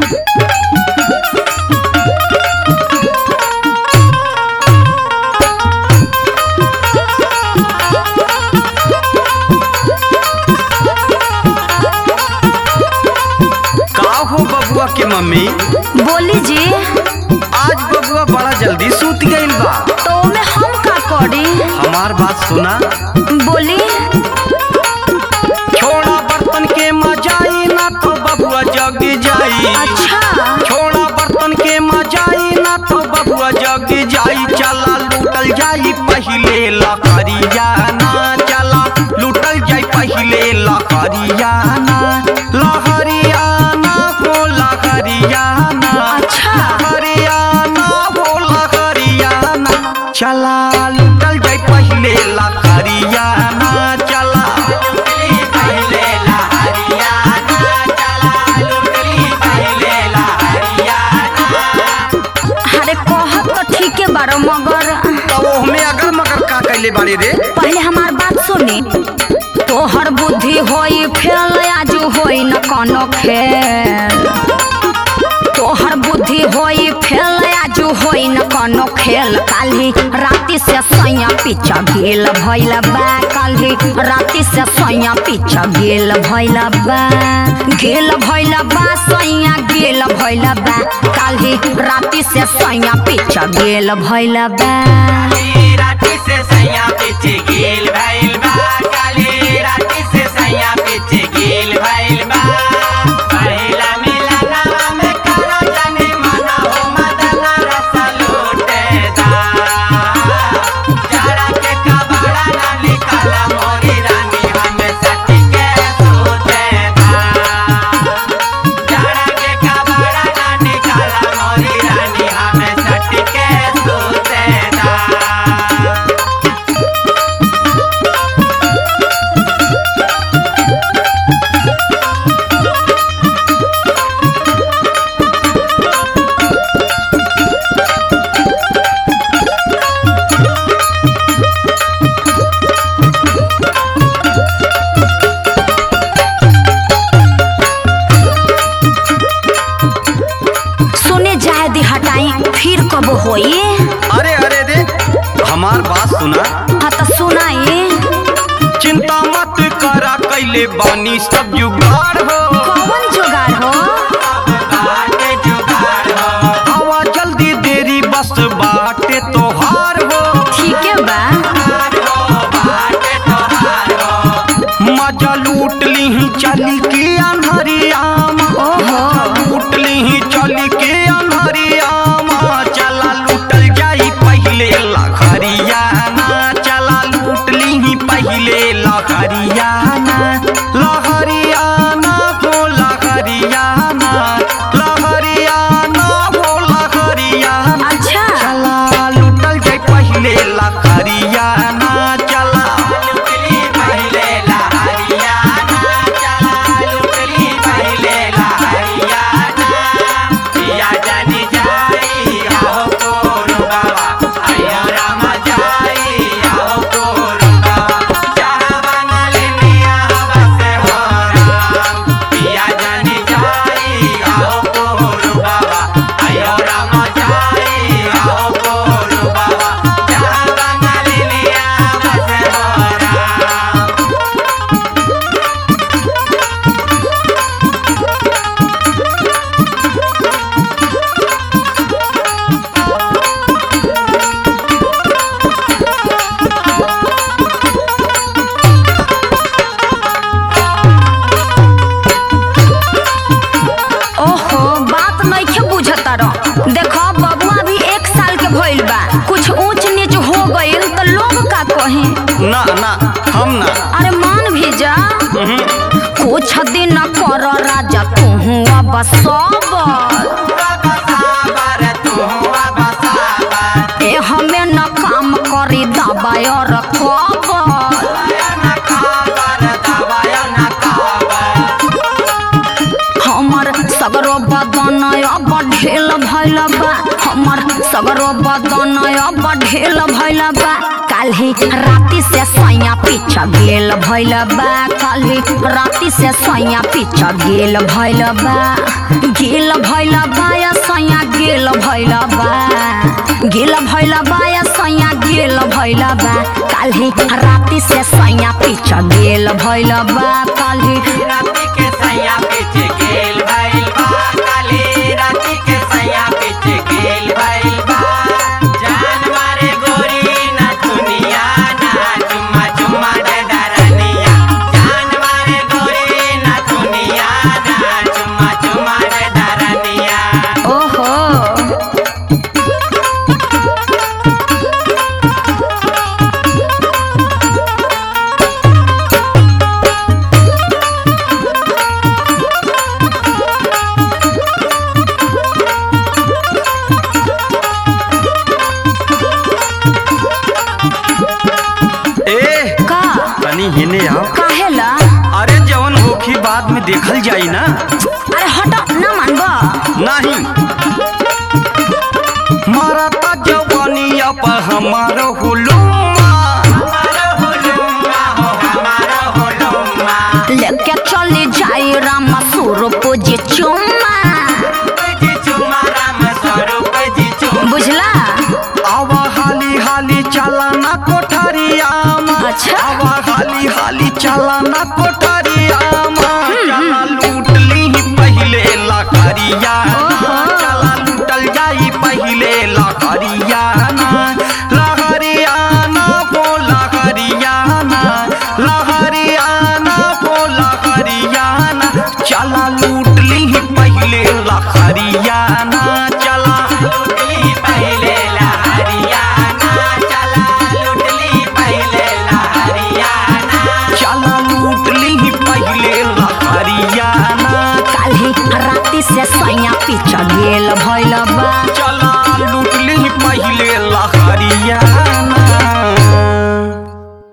का हो बबुआ के मम्मी बोली जी आज बबुआ बड़ा जल्दी सूत गईल बा तो में हम का करी हमार बात सुना बोली छोड़ा बर्तन के मजाई ना तो बबुआ जग जाई अच्छा छोड़ा बर्तन के मजाई ना तो बबुआ जग जाई चला लूटल जाई पहिले लकड़िया ना चला लूटल जाई पहिले लकड़िया ना लहरिया ना हो लहरिया ना अच्छा। लहरिया ना हो लहरिया ना चला लूटल जाई पहिले लकड़िया ना चला पहिले लहरिया ना चला लूटली पहिले लहरिया अरे कहत तो ठीके बारो मगर तब हमें अगर मगर का कैले बाड़े रे पहले हमार बात सुनी तोहर बुद्धि होई फेल आजू होई न कोनो खेल तोहर बुद्धि होई फेल आजू होई न कोनो खेल काल्हि राति से सैया पीछा गेल भइल बा काल्हि राति से सैया पीछा गेल भइल बा गेल भइल बा सैया गेल भइल बा काल्हि राति से सैया पीछा गेल भइल बा राती से सैया पीछे गेल भइल बा काली राती से सैया पीछे गेल भइल बा पहिला मिलना में करा जाने मना हो मदना रस लूटे दा जरा के कबाड़ा ना निकाला मोरी रानी हमें सटी के सोते दा जरा के कबाड़ा ना निकाला मोरी रानी हमें सटी के सोते दा सुने जाए दी हटाई फिर कब होई अरे अरे रे हमार बात सुना हाँ तो सुनाई चिंता मत करा कैले बानी सब जुगाड़ हो कौन जुगाड़ हो आवा जल्दी देरी बस बाटे तोहार हो ठीक है बा मजा लूट ली चली के अंधरिया ओहो लूट ली चली के अंधरिया चला लूटल जाई पहिले लखरिया ना चला लूट ली पहिले लखरिया ना लहरिया ना हो लहरिया ना लहरिया ना हो लहरिया ना अच्छा चला लूटल जाई पहिले लहरिया ना चला लूटली पहिले लहरिया ना चला लूटली पहिले लहरिया ना पिया जानी जाई आओ कोरु बाबा आयो राम जाई आओ कोरु बाबा जहाँ बनल मिया बसे हो राम पिया जानी जाई आओ कोरु बाबा आयो राम जाई आओ कोरु बाबा जहाँ बनल मिया बसे हो राम ओहो बात नइखे बुझता रह देखो बबुआ भी एक साल के भइल बा कुछ ऊंच नीच हो गइल तो लोग का कहे ना ना हम ना अरे मान भी जा कुछ दिन कर राजा तू अब सबर ए हमें न काम करी दबाई और खबर हमर सगरो बदन अब ढेल भइल बा हमर सगरो बदन अब ढेल भइल बा काल्हि राति से सैया पीछा गेल भइल बा काल्हि राति से सैया पीछा गेल भइल बा गेल भइल भइल बा काल्हि राति से सैया पीछ गेल भइल बा काल्हि राती के सैया पीछे गेल भइल बा काली राती के सैया पीछे गेल भइल बा जान मारे गोरी ना दुनिया ना चुम्मा चुम्मा दे दरनिया जान मारे गोरी ना दुनिया ना चुम्मा चुम्मा दे दरनिया ओहो ए का तनी हिने आओ काहेला अरे जवन होखी बाद में देखल जाई ना अरे हट ना मानबा नहीं मरता जवानिया पर हमारो हुलुमा लेके चली जाई राम स्वरूप जी चुम्मा बुझला आवा हाली हाली चला ना कोठरिया अच्छा। आवा हाली हाली चला ना कोठरिया चला लूट ली पहले लकड़िया चला लूटल जाई पहले लकड़िया ना लहरिया ना वो लहरिया ना लहरिया ना वो लहरिया ना चला लूट ली पहले लहरिया ना चला लूट ली पहले लहरिया ना चला लूट ली पहले लहरिया ना चला लूट ली पहले लहरिया ना काल्हि राति से सैया पीछ गेल भइल बा चला लूट ली पहले लहरिया